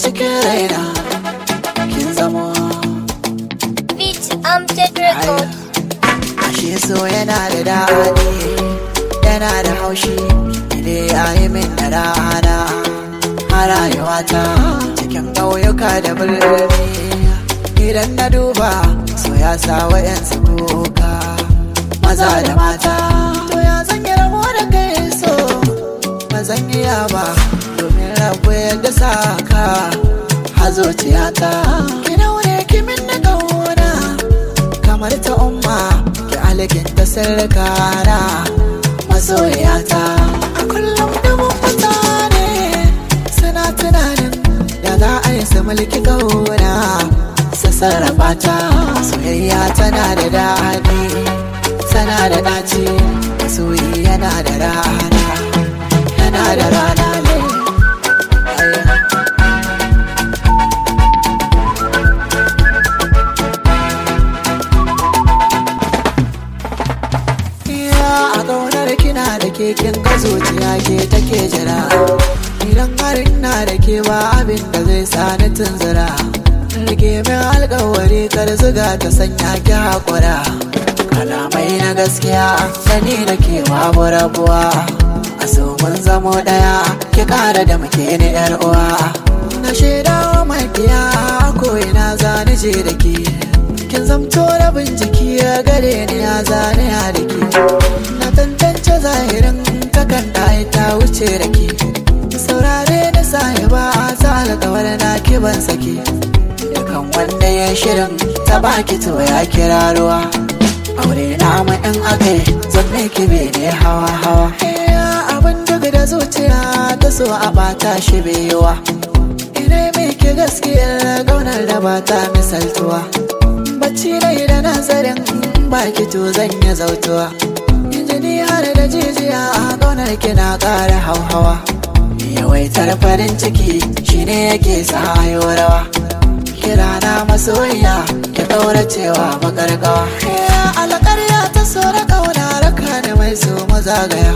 cikin raina kin zamo Beat Amjad Record. ashe so yana da daɗi yana da haushi ile ya yi min da rana a rayuwata cikin ƙauyuka da birni idan na duba so ya sa wa'yansu kuka maza da mata to ya zan yi rabo da kai so ba zan iya ba domin rabu yadda sa ka a zuciyata ki daure ki min na ƙauna kamar ta umma ki alkinta sirrikana masoyata a kullum dubin mutane suna tunanin da za a yi su mulki kauna su sarrafa ta soyayya tana da daɗi tana da ɗaci masoyi yana da rana yana da rana ne Ayya. Iya a ƙaunar kina da keken ka zuciya ke take jira Idan har ina da ke ba abin da zai sa ni tunzura Rike min alƙawari kar zuga ta sanya ki haƙura Kalamai na gaskiya da ni da ke babu rabuwa A so mun zamo ɗaya ki ƙara da muke ni ƴar uwa Na shaidawa makiya ko ina zani je da ke kin zamto rabin jiki ya gare ni ya zane ya da ke na tantance zahirin takan ɗaya ta wuce da ke saurare da sahiba ta alkawar na kiban sake dukan wanda ya shirin ta baki to ya kira ruwa aure na mu in akai zanne ki ne hawa hawa abin duk da zuciya ta so a bata shi biyuwa ina mai ki gaskiyar gaunar da ba ta misaltuwa bacci rai da nazarin baki to zan yi zautuwa jini har da jijiya a ƙaunar kina ƙara hauhawa yawaitar farin ciki shine yake sa hayo rawa kira na masoyiya ki ɗaura cewa makarƙawa alƙarya ta so da ƙauna raka da mai so mazagaya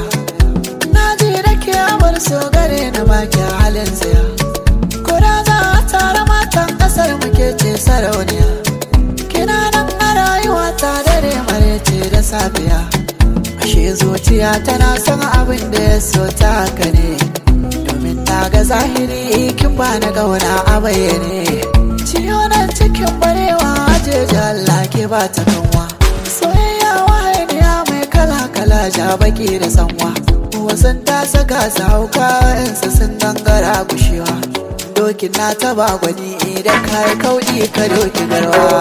na ji da ke amar so gare na baki halin tsaya Kura za a tara matan ƙasar muke ce sarauniya kina nan a rayuwa ta dare marece da safiya ashe zuciya tana son abin da ya so ta haka ne domin na ga zahiri kin ba na gauna a bayyane ciyo nan cikin barewa ajeji Allah ke ba ta kanwa soyayya wahaniya mai kala kala ja baki da sanwa wasan ta saka su hauka yansu sun gangara gushewa dokin na taba gwani idan ka yi kauɗi ka doki garwa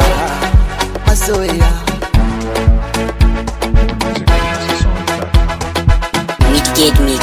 masoya Wicked me